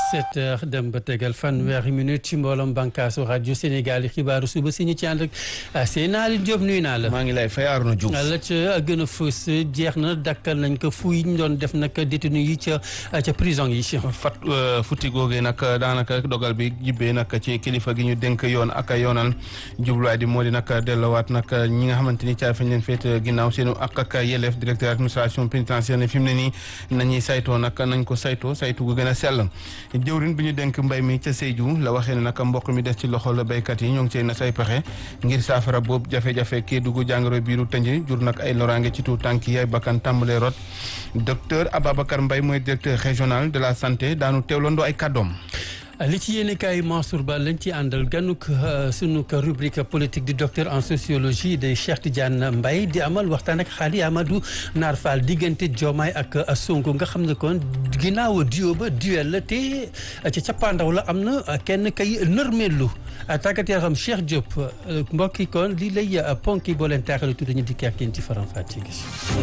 sept heures dem ba tegal fanweeri minute ci mbooloom bànkaasu rajo Sénégal yi xibaaru suba si ñu ci ànd ak Seydina Diop nuyu naa la. maa ngi lay fay Arona Diouf. la ca gën a fës jeex na dakkal nañ ko fu yi ñu doon def nag détenu yi ca ca prison yi. fat futti googee nag daanaka dogal bi jibbee nag ci kilifa gi ñu dénk yoon ak yoonal jubluwaay di moo di nag delloowaat nag ñi nga xamante ni caa fañ leen féet ginnaaw seenu ak ak yelleef directeur administration pénitentiaire ne fi mu ne nii nañuy saytoo nag nañ ko saytoo saytu gu gën a sell jëwrin bi ñu dénk mbay mi ca Sédhiou la waxee ne nag mboq mi des ci loxol béykat yi ñoo ngi cee na say pexe ngir saafara boobu jafe-jafe kii dugg jàngoro biiru tënj jur nag ay loraange ci tuut tànk yi ay bakkan tàmbalee rot docteur Ababacar Mbaye mooy directeur régional de la santé daanu teewlandoo ay kàddoom li ci yéene kaay Mansour Ba lañ ci àndal ganuk sunu rubrique politique di docteur en sociologie de Cheikh Tidiane Mbaye di amal waxtaan ak xaali Amadou Naar Fall diggante Diomaye ak Sonko nga xam ne kon ginnaaw duo ba duel la te ca cappaandaw la am na kenn kay nërmeelu tàggat yaram Cheikh Diop mbokki kon lii lay ponki boo leen taaxale tuuti ñu dikk ak yéen ci faram fàcce gi.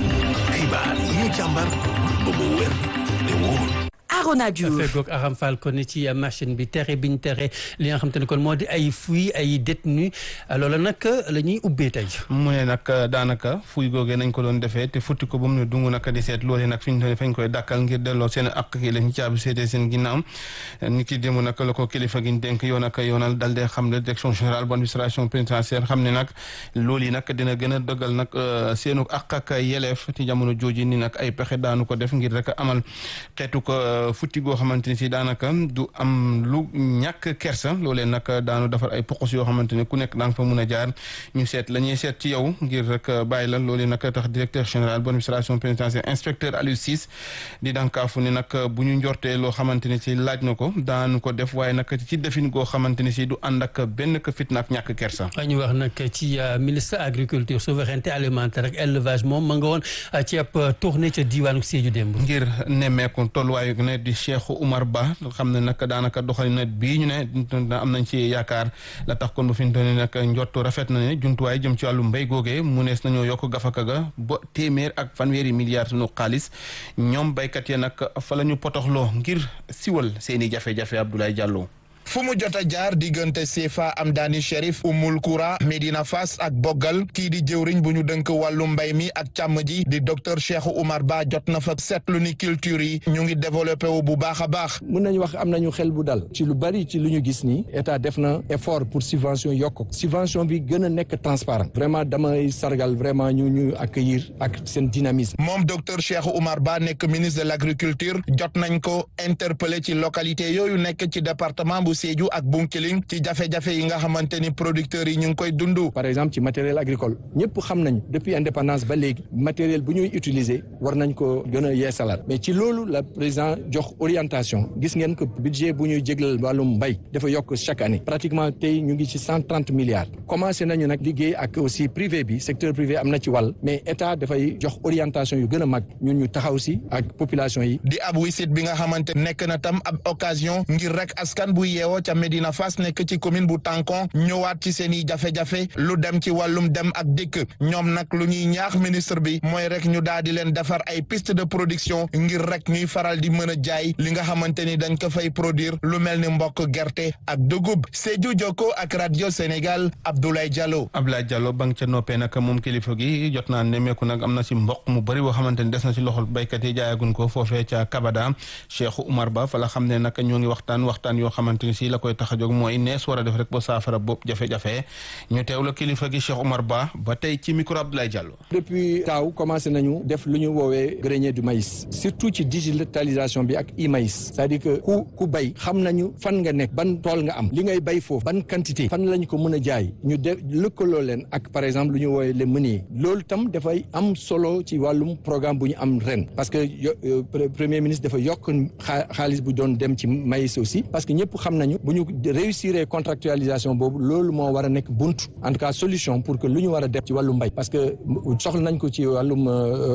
xibaar yi ñu càmbar ba mu wér te wóor. Arona Diouf feggoog Aram Fall kon ci machine bi tere biñ tere li nga xam te ne kon moo di ay fuy ay détenu loola nag la ñuy ubbee tey mu ne nag daanaka fuy googee nañ ko doon defee te futti ko ba mu ne dungu nag di seet loolee nag fi ñu fañ koy dàkkal ngir delloo seen ak yi lañ caabi seetee seen ginnaaw ni ki démb nag la ko kilifa gi ñu dénk yoon ak yoonal dal dee xam ne direction générale bu administration pénitentiaire xam ne nag loolu yi nag dina gën a dëggal nag seenu ak ak yeleef ci jamono jooji ni nag ay pexe daanu ko def ngir rek amal xeetu ko futti goo xamante ni si daanaka du am lu ñàkk kersa loolee nag daanu defar ay poqos yoo xamante ni ku nekk da nga fa mun a jaar ñu seet la ñuy seet ci yow ngir rek bàyyi la loolee nag tax directeur général bu administration pénitentiaire inspecteur Aliou Ciss di dankaafu ni nag bu ñu njortee loo xamante ni si laaj na ko daanu ko def waaye nag ci defin goo xamante ni si du ànd ak benn ka fitna ak ñàkk kersa. ñu wax nag ci ministre agriculture souveraineté alimentaire ak élevage moom ma nga woon ci ab tournée ca diwaanu Sédhiou démb. ngir nemmeeku tolluwaayu ne di Cheikh Oumar Ba xam ne nag daanaka doxalin bii ñu ne am nañ ci yaakaar la tax kon bu fi ñu doon nag njottu rafet na ne jumtuwaay jëm ci wàllu mbéy googee mu nees nañoo yokk gafaka ga ba téeméer ak fanweeri milliards sunu xaalis ñoom béykat ya nag fa la ñu potoxloo ngir siwal seeni jafe-jafe Abdoulaye Diallo. fu mu jot a jaar diggante Sefa Amdani Cherif Umul Koura Medina Fass ak Boggal kii di jëwriñ bu ñu dënk wàllu mbay mi ak càmm ji di docteur Cheikh Oumar Ba jot na fa seetlu ni culture yi ñu ngi développé wu bu baax a baax. mun nañu wax am nañu xel bu dal ci lu bari ci lu ñu gis nii état def na effort pour subvention yokk subvention bi gën a nekk transparent vraiment damay sargal vraiment ñu ñu accueillir ak seen dynamisme. moom docteur Cheikh Oumar Ba nekk ministre de l' agriculture jot nañ ko interpellé ci localité yooyu nekk ci département bu Sédhiou ak Bunkiling ci jafe-jafe yi nga xamante ni producteurs yi ñu ngi koy dund. par exemple ci matériel agricole ñëpp xam nañ depuis indépendance ba léegi matériel bu ñuy utiliser war nañ ko gën a yeesalaat mais ci loolu la président jox orientation gis ngeen que budget bu ñuy jéglal wàllum mbay dafa yokk chaque année pratiquement tey ñu ngi ci cent trente milliards commencé nañu nag liggéey ak aussi privé bi secteur privé am na ci wàll mais état dafay jox orientation yu gën a mag ñun ñu taxaw si ak population yi. di ab wisit bi nga xamante nekk na tam ab occasion ngir rek askan bu yeewoo ca Medina Fass nekk ci commune bu Tankon ñëwaat ci seen i jafe-jafe lu dem ci wàllum dem ak dikk ñoom nag lu ñuy ñaax ministre bi mooy rek ñu daal di leen defar ay piste de production ngir rek ñuy faral di mën a jaay li nga xamante ni dañ ko fay produire lu mel ni mbokk gerte ak dugub Sédhiou Jokko ak radio Sénégal Abdoulaye Diallo. Abdoulaye Diallo ba nga ca noppee nag moom kilifa gi jot naa nemmeeku nag am na ci mboq mu bëri boo xamante ni des na ci loxol béykat yi jaayagun ko foofee ca Kabada Cheikh Oumar Ba fa la xam ne nag ñoo ngi waxtaan waxtaan yoo xamante ni si la koy tax a jóg mooy nees war a def rek ba saafara bopp jafe-jafe ñu teew la kilifa gi Cheikh Oumar Ba ba tey ci micro Abdoulaye Diallo. depuis taaw commencé nañu def lu ñu woowee grenier du maïs surtout ci digitalisation bi ak e-maïs c'est-à-dire que ku ku bay xam nañu fan nga nekk ban tool nga am li ngay bay foofu ban quantité fan lañ ko mën a jaay ñu de lëkkaloo leen ak par exemple lu ñu woowee les meuniers loolu tam dafay am solo ci wàllum programme bu ñu am ren parce que premier ministre dafa yokk xaalis bu doon dem ci maïs aussi parce que ñëpp xam nañ nañu bu ñu réussir contractualisation boobu loolu moo war a nekk bunt en tout cas solution pour que lu ñu war a def ci wàllu mbay parce que soxla nañ ko ci wàllum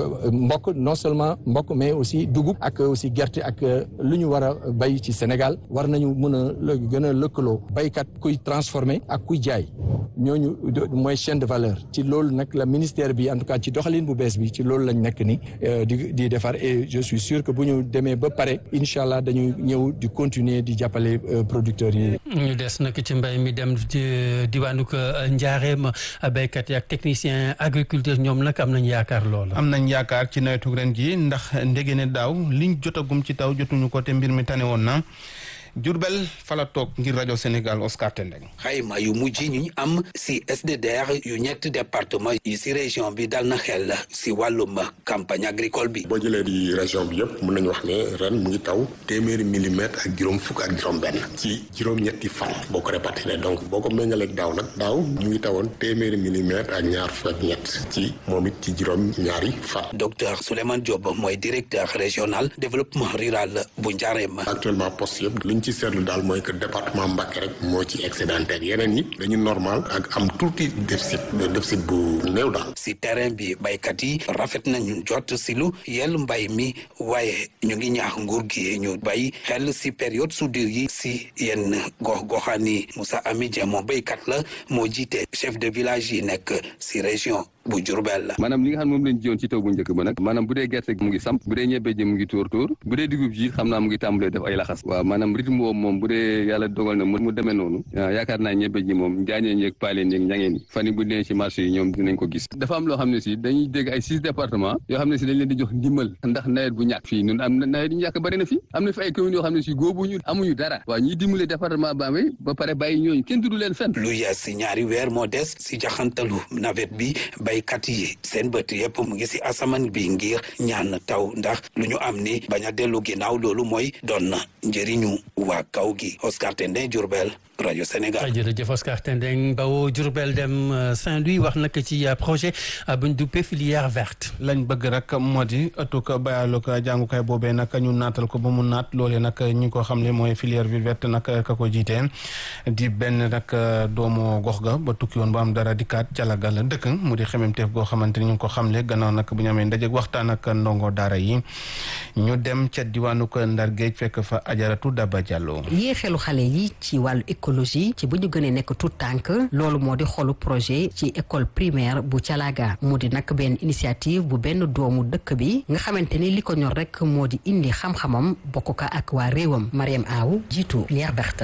mbokk non seulement mbokk mais aussi dugub ak aussi gerte ak lu ñu war a bay ci Sénégal war nañu mën a gën a lëkkaloo baykat kuy transformer ak kuy jaay ñooñu mooy chaîne de valeur ci loolu nag la ministère bi en tout cas ci doxalin bu bees bi ci loolu lañ nekk ni di di defar et je suis sûr que bu ñu demee ba pare incha allah dañu ñëw di continuer di jàppale producteurs yi. ñu des nag ci mbay mi dem diwaanu ko njaareem béykat yi ak technicien agriculteur ñoom nag am nañ yaakaar lool. am nañ yaakaar ci nawetu ren ji ndax ndege ne daaw liñ jotagum ci taw jotuñu ko te mbir mi tane woon na. Jurbel fala toog ngir rajo Sénégal Oscar Tendeng xayma yu mujj ñu am si SDDR yu ñetti département yi si région bi dal na xel si wàllum campagne agricole bi boo jëlee di région bi yëpp mën nañu wax ne ren mu ngi taw téeméeri millimètre ak juróom fukk ak juróom benn ci juróom-ñetti fan boo ko répartir donc boo ko méngaleeg daaw nag daaw mu ngi tawoon téeméeri millimètre ak ñaar fukk ak ñett ci moom it ci juróom ñaari fan docteur Souleymane Diop mooy directeur régional développement rural bu Njaareem actuellement poste yëpp liñ ci seetlu daal mooy que département Mbacké rek moo ci excédentaire yeneen yi dañu normal ak am tuuti déficit déficit bu néew daal si terrain bi baykat yi rafet nañu jot si lu yel mbay mi waaye ñu ngi ñaax nguur gi ñu bay xel si période soudure yi si yenn gox goxaan yi Moussa Ami Dia moo baykat la moo jiite chef de village yi nekk si région bu Diourbel la maanaam li nga xam ne moom lañ jiwoon ci taw bu njëkk ba nag maanaam bu dee gerte mu ngi samp bu dee ñebe ji mu ngi tóor tóor bu dee dugub ji xam naa mu ngi tàmbalee def ay laxas waaw maanaam rythme boobu moom bu dee yàlla dogal na mu demee noonu yaakaar naa ñebe ji moom jaañeen yeeg paaleen yeeg ñangeen yi fan yi bu dee ci marché yi ñoom dinañ ko gis dafa am loo xam ne si dañuy dégg ay six départements yoo xam ne si dañ leen di jox ndimbal ndax nawet bu ñàkk fii ñun am na nawet yu ñàkk bëri na fi am na fi ay communes yoo xam ne si góobuñu amuñu dara waaw ñuy dimbale département Bambey ba pare bàyyi ñooñu kenn tudd leen fenn lu yees si ñaari weer moo des si jaxantalu nawet bi baykat yi seen bët yëpp mu ngi si asamaan bi ngir ñaan taw ndax lu ñu am ni bañ a dellu ginnaaw loolu mooy doon na njëriñu waa kaw gi Oscar Tendé Diourbel rajo Sénégal. jërëjëf Oscar Tendeng Bawo Diourbel dem Saint-Louis wax nag ci projet buñ duppee filière verte. lañ bëgg rek moo di ëttuk bayaalug jàngukaay boobee nag ñu naatal ko ba mu naat loolee nag ñi ko xam ne mooy filière verte nag ka ko jiitee di benn nag doomu gox ga ba tukki woon ba am dara dikkaat calaga la dëkk mu di xememteef goo xamante ni ñu ngi ko xamle gannaaw nag bu ñu amee ndaje waxtaan ak ndongo daara yi ñu dem ca diwaanu ko Ndar Géej fekk fa ajaratu Daba Diallo. yee xelu xale yi ci wàllu écologie ci bu ñu gënee nekk tout tànk loolu moo di xolu projet ci école primaire bu Calaga mu di nag benn initiative bu benn doomu dëkk bi nga xamante ni li ko ñor rek moo di indi xam-xamam bokk ko ak waa réewam Mariam Aw jiitu filière verte.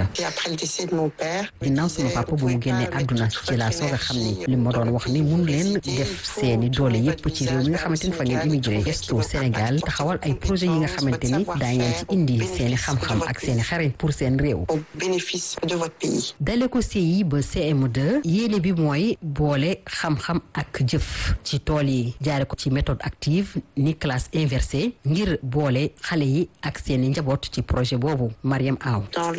ginnaaw sama papa bu mu génnee àdduna ci laa soog a xam ni li ma doon wax ni mun leen def seeni doole yépp ci réew mi nga xamante ni fa ngeen immigré gestu Sénégal taxawal ay projet yi nga xamante ni daa ngeen ci indi seeni xam-xam ak seeni xarañ pour seen réew. dale ko CI ba CM2 yéene bi mooy boole xam-xam ak jëf ci tool yi jaare ko ci méthode active ni classe inversée ngir boole xale yi ak seeni njaboot ci projet boobu Mariam Aw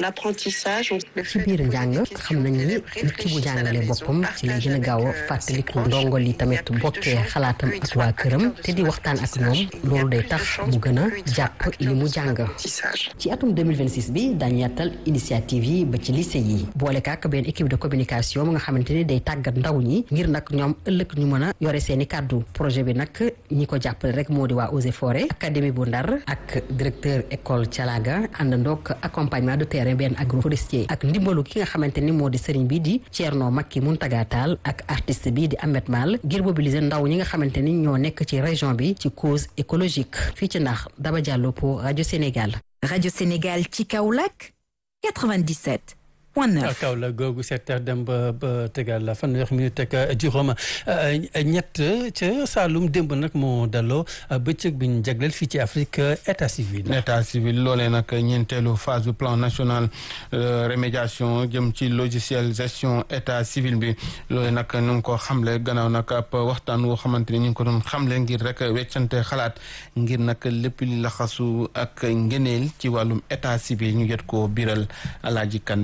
ci biir njàng xam nañ ni nit ki bu jàngalee boppam ci lay gën a gaaw a fàttaliku ndongo li tamit bokkee xalaatam ak waa këram te di waxtaan ak ñoom loolu day tax mu gën a jàpp li mu jàng ci atum 2026 bi daañu yàttal initiative yi ba ci lycée yi boole kaak benn équipe de communication mu nga xamante ni day tàggat ndaw ñi ngir nag ñoom ëllëg ñu mën a yore seeni kàddu projet bi nag ñi ko jàppale rek moo di waa Eaux et Forêts académie bu Ndar ak directeur école Thialaga àndandoog accompagnement de terrain benn agroforestier ak ndimbalu ki nga xamante ni moo di sëriñ bi di Thierno Makki Muntaga Tall ak artiste bi di Ahmed Mal ngir mobiliser ndaw ñi nga xamante ni ñoo nekk ci région bi ci cause écologique fii ci ndax Daba Diallo pour rajo Sénégal. rajo Sénégal ci Kaolack 97. kaw la googu sept heures dem ba ba tegal la fanweer minute ak juróom ñett ca Saalum démb nag moo daloo bëccëg bi ñu jagleel fii ci Afrique état civil. état civil loolee nag ñeenteelu phase du plan national remédiation jëm ci logiciel gestion état civil bi loolee nag ñu ngi ko xamle gannaaw nag ab waxtaan woo xamante ni ñu ngi ko doon xamle ngir rek weccante xalaat ngir nag lépp li laxasu ak ngeneel ci wàllum état civil ñu jot koo biral alaaji kan caaxte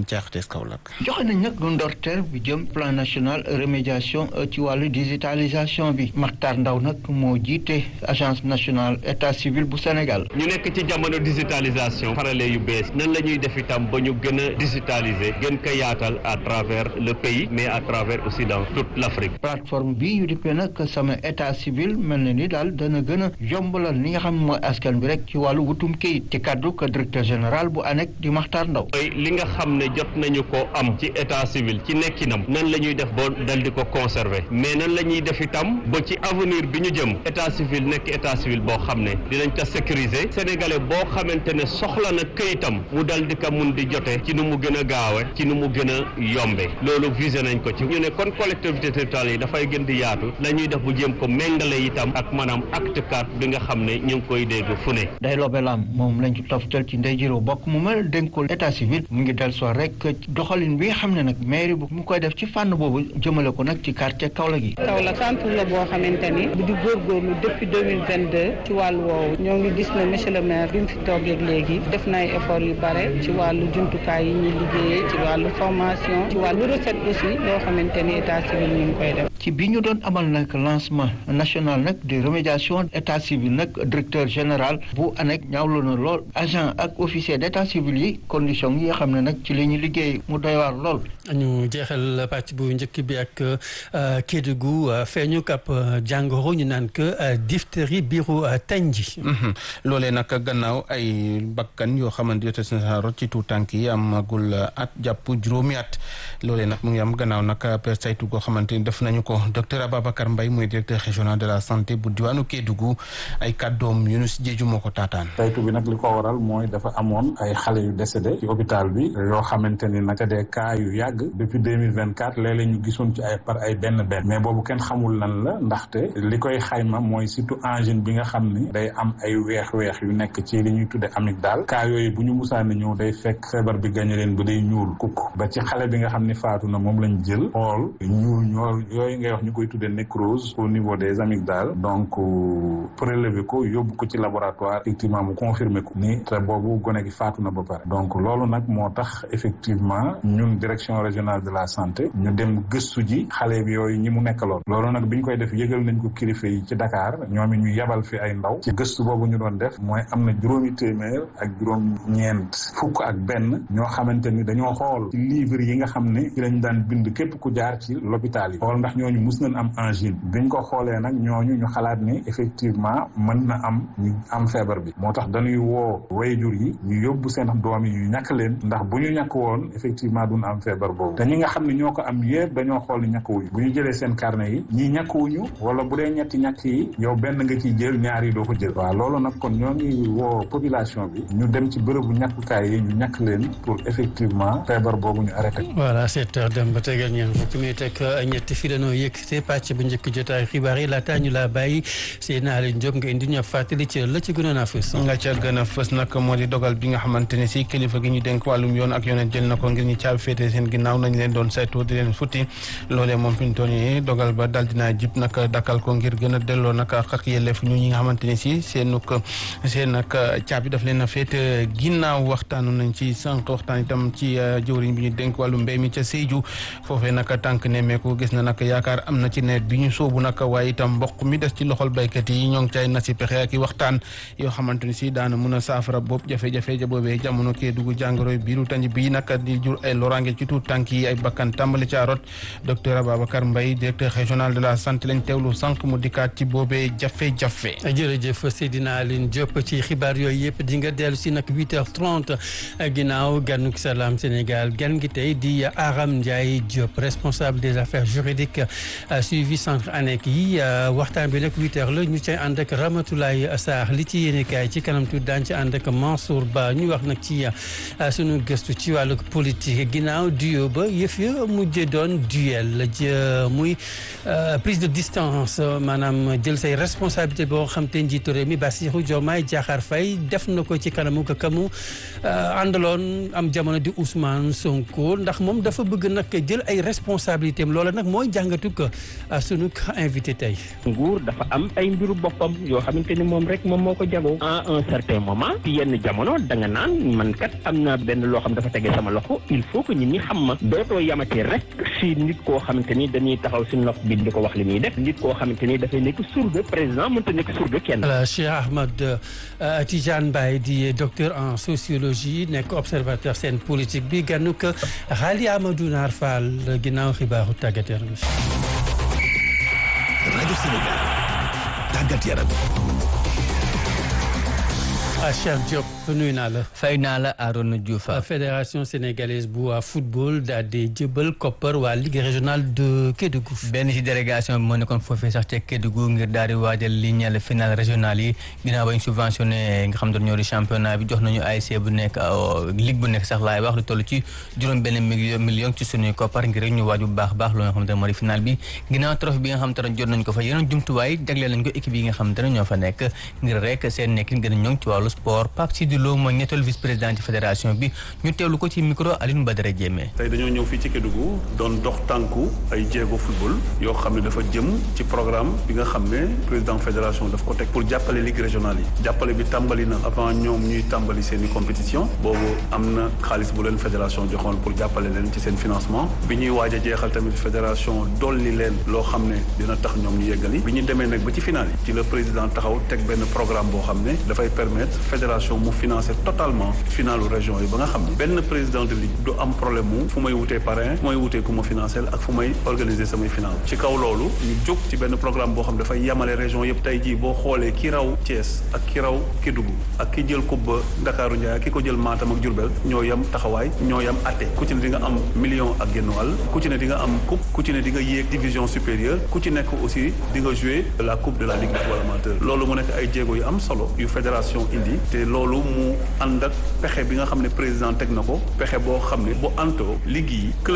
RTS Kaolack. joxe nañ nag ndorteel bi jëm plan national remédiation ci wàllu digitalisation bi Makhtar Ndaw nag moo jiite agence nationale état civil bu Sénégal. ñu nekk ci jamono digitalisation xarale yu bees nan la ñuy def itam ba ñu gën a digitaliser gën ko yaatal à travers le pays mais à travers aussi dans toute l'Afrique. plateforme bi ñu dippee nag sama état civil mel na ni daal dana gën a yombalal li nga xam ne mooy askan bi rek ci wàllu wutum kayit ci kaddu ko directeur général bu ANEC di Makhtar Ndaw. mooy li nga xam ne jot nañu ko am ci état civil ci nekkinam nan la ñuy def ba dal di ko conserver mais nan la ñuy def itam ba ci avenir bi ñu jëm état civil nekk état civil boo xam ne dinañ ko sécuriser sénégalais boo xamante ne soxla na këyitam mu dal di ko mun di jote ci nu mu gën a gaawe ci nu mu gën a yombe loolu visé nañ ko ci ñu ne kon collectivité territoriale yi dafay gën di yaatu la ñuy def bu jéem ko méngale itam ak maanaam acte carte bi nga xam ne ñu ngi koy dégg fu ne day lobelam moom lañ ci toftal ci ndey jiroo bokk mu mel dénkul état civil mu ngi del soo rek doxalin bi nga xam ne nag mairie bu mu koy def ci fànn boobu jëmale ko nag ci quartier Kaolack gi Kaolack centre la boo xamante ni bu di góorgóorlu depuis 2022 ci wàllu woowu ñoo ngi gis ne monsieur le maire bi mu fi toogee léegi def na ay effort yu bare ci wàllu jumtukaay yi ñuy liggéeyee ci wàllu formation ci wàllu recette aussi loo xamante ni état civil ñu ngi koy def ci bi ñu doon amal nag lancement national nag de remédiation état civil nag directeur général bu ANEC ñaawlu na lool agent ak officier d' état civil yi condition yi nga xam ne nag ci li ñu liggéey mu doy waar lool. ñu jeexal pàcc bu njëkk bi ak Kédougou feeñu kap jàngoro ñu naan que diphtérie biiru tanji. loolee nag gannaaw ay bakkan yoo xamante ne sa rot ci tuut tànk yi amagul at jàpp juróomi at loolee nag mu ngi am gannaaw nag per saytu goo xamante ni def nañu ko docteur Ababacar Mbaye mooy directeur régional de la santé bu diwaanu Kédougou ay kàddoom Yunus Jeeju moo ko taataan. saytu bi nag li ko waral mooy dafa amoon ay xale yu décédé ci hôpital bi yoo xamante ni naka des cas yu yàgg depuis deux mille vingt quatre léeg-léeg ñu gisoon ci ay par ay benn benn mais boobu kenn xamul lan la ndaxte li koy xayma mooy surtout angine bi nga xam ni day am ay weex-weex yu nekk ci li ñuy tudde amygdale cas yooyu bu ñu musaani ñëw day fekk feebar bi gañe leen ba day ñuul kukk ba ci xale bi nga xam ni faatu na moom lañ jël xool ñuul ñool yooyu ngay wax ñu koy tudde nécrose au niveau des amygdales donc prélever ko yóbbu ko ci laboratoire effectivement mu confirmer ko ni te boobu gone gi faatu na ba pare donc loolu nag moo tax effectivement ñun direction régionale de la santé ñu dem gëstu ji xale bi yooyu ñi mu nekkaloon loolu nag bi ñu koy def yëgal nañ ko kilifa yi ci Dakar ñoom it ñu yebal fi ay ndaw ci gëstu boobu ñu doon def mooy am na juróomi téeméer ak juróom ñeent fukk ak benn ñoo xamante ni dañoo xool ci livre yi nga xam ne ci lañ daan bind képp ku jaar ci l'hôpital yi xool ndax ñooñu mus nañ am angine biñ ko xoolee nag ñooñu ñu xalaat ni effectivement mën na am ñu am feebar bi moo tax dañuy woo wayjur yi ñu yóbbu seen doom yi ñu ñàkk leen ndax bu ñu ñàkk woon effectivement duñ am feebar boobu te ñi nga xam ne ñoo ko am yëpp dañoo xool ni ñàkkuwuñu bu ñu jëlee seen carnet yi ñii ñàkkuwuñu wala bu dee ñetti ñàkk yi yow benn nga ciy jël ñaar yi doo ko jël waaw loolu nag kon ñoo ngi woo population bi ñu dem ci bërëbu ñàkkukaay yi ñu ñàkk leen pour effectivement feebar boobu ñu arrêté voilà sept heures dem ba tegal ñeent fukki minute ak ñetti fi lanoo yëkkate pàcc bu njëkk jotaay xibaar yi laataa ñu laa bàyyi Seydina Aliou Diop nga indi ñu fàttali ci la ci gënoon a fës nga ca gën a fës nag moo di dogal bi nga xamante ne si kilifa gi ñu dénk wàllum yoon ak yooneen jël na ko ngir ñu caabi féete seen ginnaaw nañ leen doon saytu di leen futti loolee moom fi ñu toll nii dogal ba dal dinaa jib nag dakkal ko ngir gën a delloo nag ak yelleef ñu ñi nga xamante ne si seen seen nag caabi daf leen a féete ginnaaw waxtaanu nañ ci sànq waxtaan itam ci jëwriñ bi ñu dénk wàllu mbéy mi ca Sédhiou foofee nag tànk nemmeeku gis na nag yaakaar am na ci nawet bi ñu soobu nag waaye itam mboq mi des ci loxol baykat yi ñoo ngi cay na si pexe ak i waxtaan yoo xamante ni si daana mun a saafara boobu jafe-jafe ja boobee jamono kee dugg jàngoro biiru tanj bii nag di jur ay loraange ci tuut tànk yi ay bakkan tàmbali ca rot docteur Ababacar Mbaye directeur régional de la santé lañ teewlu sànq mu dikkaat ci boobee jafe-jafe jërëjëf Seydina Aline Diop ci xibaar yooyu yëpp di nga dellu si nag 8h30 ginnaaw ganuk salaam Sénégal gan gi tey di Aram Ndiaye Diop responsable des affaires juridiques suivi centre ANEC yi waxtaan bi nag 8h la ñu cay ànd ak Ramatoulaye Sarr li ci yéene kaay ci kanam tuuti daan ci ànd ak Mansour Ba ñu wax nag ci sunu gëstu ci wàllu politique ginnaaw duo ba yëf ya mujj doon duel muy prise de distance maanaam jël say responsabilité boo xam te njiitu réew mi Bassirou Diomaye Diakhar Faye def na ko ci kanamu ka kamu àndaloon am jamono di Ousmane Sonko ndax moom dafa bëgg nag jël ay responsabilités am loola nag mooy jàngatu ko sunu invité tey. nguur dafa am ay mbiru boppam yoo xamante ni moom rek moom moo ko jagoo à un certain moment ci yenn jamono da nga naan man kat am na benn loo xam dafa tege sama loxo ko il faut que nit ñi xam ma dootoo yamati rek si nit koo xamante ni dañuy taxaw si nopp bi di ko wax li muy def nit koo xamante ni dafay nekk surga président mënta nekk surga kenn. voilà Cheikh Ahmed Tidiane Mbaye di docteur en sociologie nekk observateur seen politique bi gànnu ko Xaali Amadou Naar Fall ginnaaw xibaaru tàggat yaram bi. rajo Sénégal tàggat yaram. ah Cheikh Diop nuyu naa la. fay naa la Arona Diouf. fédération sénégalaise bu waa football daal di jëbal koppar waa ligue régionale de Kédougou. benn ci délégation bi moo nekkoon foofee sax ca Kédougou ngir daal di waajal li ñeel final régional yi ginnaaw ba ñu subventionné nga xam ne ñoo di championnat bi jox nañu ASC bu nekk ligue bu nekk sax laay wax lu toll ci juróom benn million million ci suñuy koppar ngir rek ñu waaj bu baax baax loo nga xam ne moo di final bi ginnaaw trophée bi nga xam te ne jot nañ ko fa yeneen jumtuwaay jagleel nañ ko équipe yi nga xam te ne ñoo fa nekk ngir rek seen nekkin gën a ñoŋ ci wàllu sport Pape Sidi Lo mooy ñetteelu vice président ci fédération bi ñu teewlu ko ci micro Alioune Badara Diémé. tey dañoo ñëw fii ci Kédougou doon dox tànku ay jéego football yoo xam ne dafa jëm ci programme bi nga xam ne président fédération daf ko teg pour jàppale ligue régionale yi jàppale bi tàmbali na avant ñoom ñuy tàmbali seen i compétition boobu am na xaalis bu leen fédération joxoon pour jàppale leen ci seen financement bi ñuy waaj a jeexal tamit fédération dolli leen loo xam ne dina tax ñoom ñu yeggali bi ñu demee nag ba ci final yi ci le président taxaw teg benn programme boo xam ne dafay permettre fédération mu financer totalement finalu région yi ba nga xam ne benn président de ligue du am problème mu fu may wutee parrain fu may wutee ku ma financer ak fu may organiser samay final ci kaw loolu ñu jóg ci benn programme boo xam dafay yamale région yëpp tey jii boo xoolee ki raw Thiès ak ki raw Kédougou ak ki jël coupe ba Ndakaaru Ndiaye ak ki ko jël Matam ak Diourbel ñoo yam taxawaay ñoo yam atte ku ci ne di nga am million ak genn wàll ku ci ne di nga am coupe ku ci ne di nga yéeg division supérieure ku ci nekk aussi di nga jouer la coupe de la ligue de football amateur loolu mu nekk ay jéego yu am solo yu fédération indi te loolu mu ànd ak pexe bi nga xam ne président teg na ko pexe boo xam ne bu antoo ligue yi